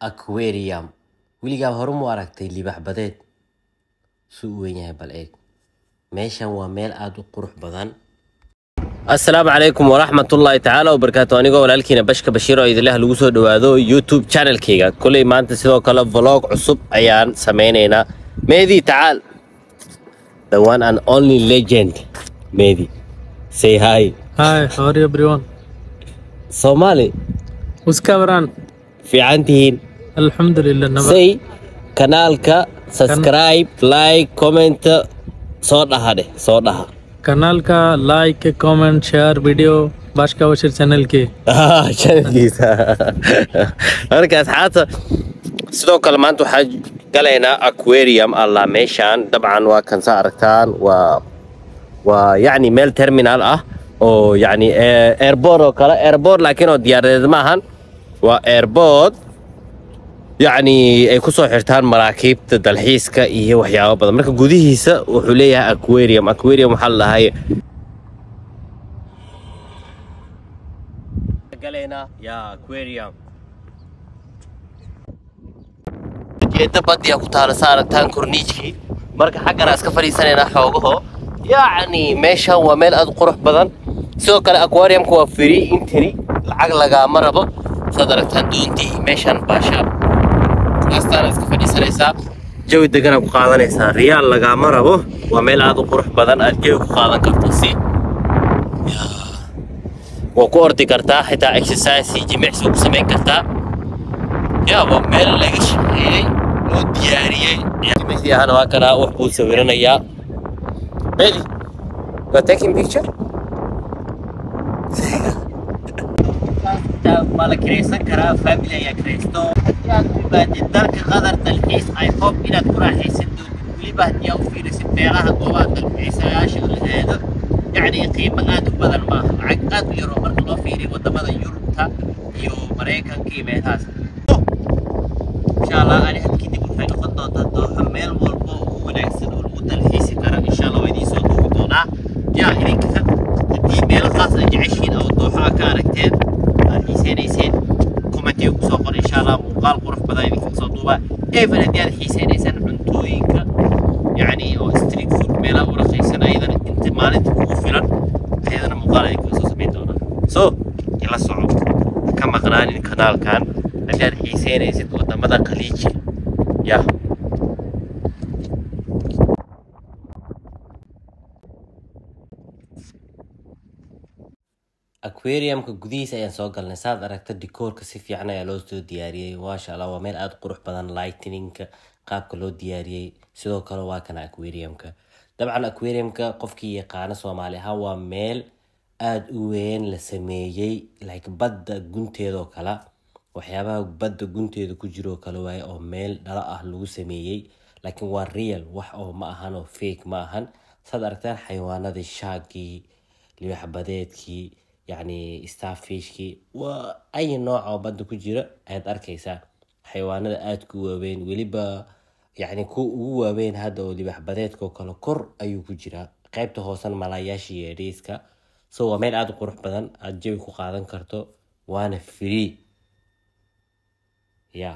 aquarium weligaa hore mu aragtay libax badeed suu u weyn yahay bal eeg meeshan waa meel aada u qurux badan asalaamu calaykum waraxmatullaahi tacaala wabarakaatu anigoo walaalkiina bashka bashiir oo idinleh lagu soo dhowaado youtube channelkayga koley maanta sidoo kale vlog cusub ayaan sameynaynaa meedi tacaal the one and only legend meedi say hi Hi, how are you everyone? soomaali Uska waran? fiican tihiin Alhamdulillah. Nabad. say kanaalka subscribe like comment soo dhaha dheh soo dhaha Kanal ka like, comment, share video Bashka Bashir channel के Ah, channelkiisa marka asxaabta sidoo kale maanta waxaa galaynaa aquarium allah meeshaan dabcan waa kan saa aragtaan waa waa yacni meel terminal ah oo yacni eh, airport oo kale airport laakiin oo diyaaradeed ma ahan waa airport yacni ay ku soo xirtaan maraakiibta dalxiiska iyo waxyaabo badan marka gudihiisa wuxuu leeyahay aquarium aquarium waxaa la dhahay galaynaa yaa aquarium jeeda badiya ku taala sa aragtaan korniijkii marka xaggana iska fadhiisanaynaa xoogaho yacni meeshan waa meel aad u qurux badan sidoo kale aquariumka waa free entry lacag lagaama rabo saad aragtaan doontii meeshan baashaab kaastaana iska fadhiisanaysaa jawi degana ku qaadanaysaa riyaal lagaama rabo waa meel aad u qurux badan aad jawi ku qaadan karto si waa ku ordi kartaa xitaa exercise iyo jimicsi ku samayn kartaa ya waa meel laga shaqeeyey loo diyaariyey jimicsi ahana waa kanaa wax buu sawiranayaa Ready? You are taking picture? waa la kiraysan karaa family ayaa kiraysto haddii aad u imaadid dalka qadar dalxiis i hope inaad ku raaxaysan doontid weliba haddii aad u fiirisid meelaha goobaha dalxiisayaasha la aado yacni qiimo aad u badan maaha lacag aad u yaroo marka loo fiiriyo wadamada yurubta iyo maraykanka iyo meelahaas insha allah ani had kadib waxay noqon doontaa dooxo meel walba oo ugu wanaagsan oo lagu dalxiisi kara insha allah waa idiin soo duubi doonaa yaa idinka haddii meelo qaas aad jeceshiin oo dooxo aad ka aragteen aad xiiseynayseen commentiga kusoo qor insha allah muuqaal qurux badan idinka soo duuba even haddii aad xiiseynaysaan cuntooyinka yacni oo street food meelaha u raqiisan ayadana inta maalinta kugu filan ayadana muuqaal idinka soo samayn doonaa so ila soco ha ka maqnaanin kanaalkan haddii aad xiiseynaysid wadamada khaliiji yah aquariumka gudihiisa ayaan soo galnay saad aragta dikoorka si fiican ayaa loo soo diyaariyey maasha allah waa meel aada u qurux badan lightninka qaabka loo diyaariyey sidoo kale waa kana aquariumka dabcan aquariumka qofkii yaqaano soomaali ahaan waa meel aada u weyn la sameeyey like badda gunteedoo kale waxyaabaha badda gunteeda ku jiroo kale waaye oo meel dhalo ah lagu sameeyey laakiin waa real wax oo ma ahan oo fake ma ahan saad aragtaan xayawaanadii shaagii libax badeedkii yacni starfishkii waa ay nooc oo badda ku jira ayaad arkaysaa xayawaanada aada ku waaweyn weliba yacni kuwa ugu waaweyn hadda oo libax badeedka oo kale kor ayuu ku jiraa qaybta hoosena malaayaasha iyo dheyska so waa meel aada u qurux badan aada jawi ku qaadan karto waana free ya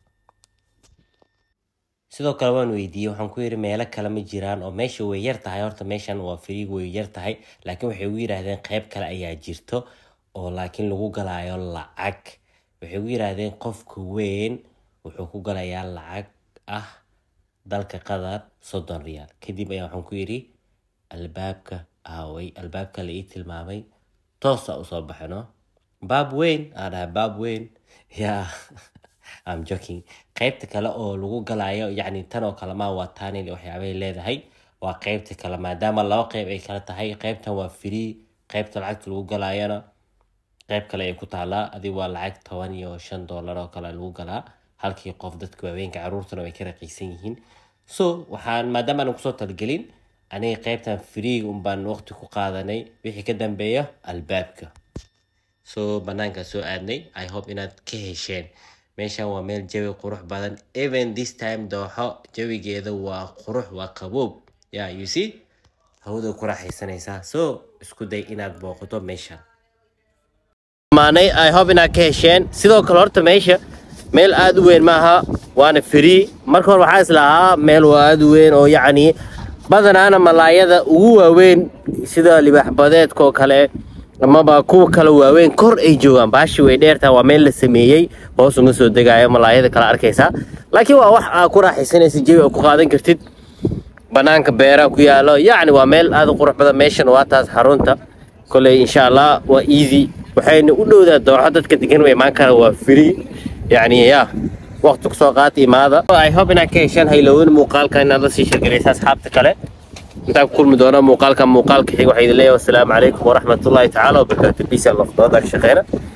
sidoo kale waan weydiiyey waxaan ku yidhi meelo kale ma jiraan oo meesha way yar tahay horta meeshan waa free way yar tahay laakiin waxay ugu yidhaahdeen qayb kale ayaa jirto oo laakiin lagu galaayo lacag waxay ugu yidhaahdeen qofka weyn wuxuu ku galayaa lacag ah dalka qatar soddon riyaal kadib ayaa waxaan ku yidhi albaabka aaway albaabka la ii tilmaamay toosa usoo baxino baab weyn aa dhahay baab weyn yaa am joking qaybta kale oo lagu galayo yacni tan oo kale maa waa taanil waxyaabay leedahay waa qaybta kale maadaama laba qayb ay kala tahay qaybtan waa free qaybta lacagta lagu galayana qayb kale ay ku taalaa adi waa lacag toban iyo shan dollar oo kale lagu galaa halkii qof dadka waaweenka caruurtuna way ka raqiisan yihiin so waxaan maadaama aanan kusoo talgelin aniga qaybtan free un baan waqti ku qaadanay wixii ka dambeeya albaabka so banaankaa soo aadnay i hope inaad ka hesheen meeshan waa meel jawi qurux badan even this time dooxo jawigeeda waa qurux waa qaboob ya you see hawada ku raaxaysanaysaa so isku day inaad booqato meeshan maanay i hope inaad ka hesheen sidoo kale horta meesha meel aad u weyn maaha waana free marka hore waxaa islahaa meel waa aad u weyn oo yacni badanaana malaayada ugu waaweyn sida libaaxbadeedka oo kale amaba kuwa kale waaweyn kor ay joogaan baashi way dheertaa waa meel la sameeyey hoos uma soo degaayo malaayada kala arkaysaa laakiin waa wax aa ku raaxaysanaysa jawi aa ku qaadan kartid banaanka beeraha ku yaalo yacni waa meel aad u qurux badan meeshan waa taas xarunta koley insha allah waa easy waxayna u dhowdaa dooxo dadka degan way imaan kara waa free yacni ya waqti kusoo qaata imaada i hope inaad ka heshaan haylowin muuqaalka inaad la sii sheergalaysa asxaabta kale intaan ku kulmi doona muuqaalka muuqaalka xiga waxaa idin leeyahay wasalaamu calaykum waraxmatullaahi tacaala wabarakaatu biisa lafdooda shaqeyna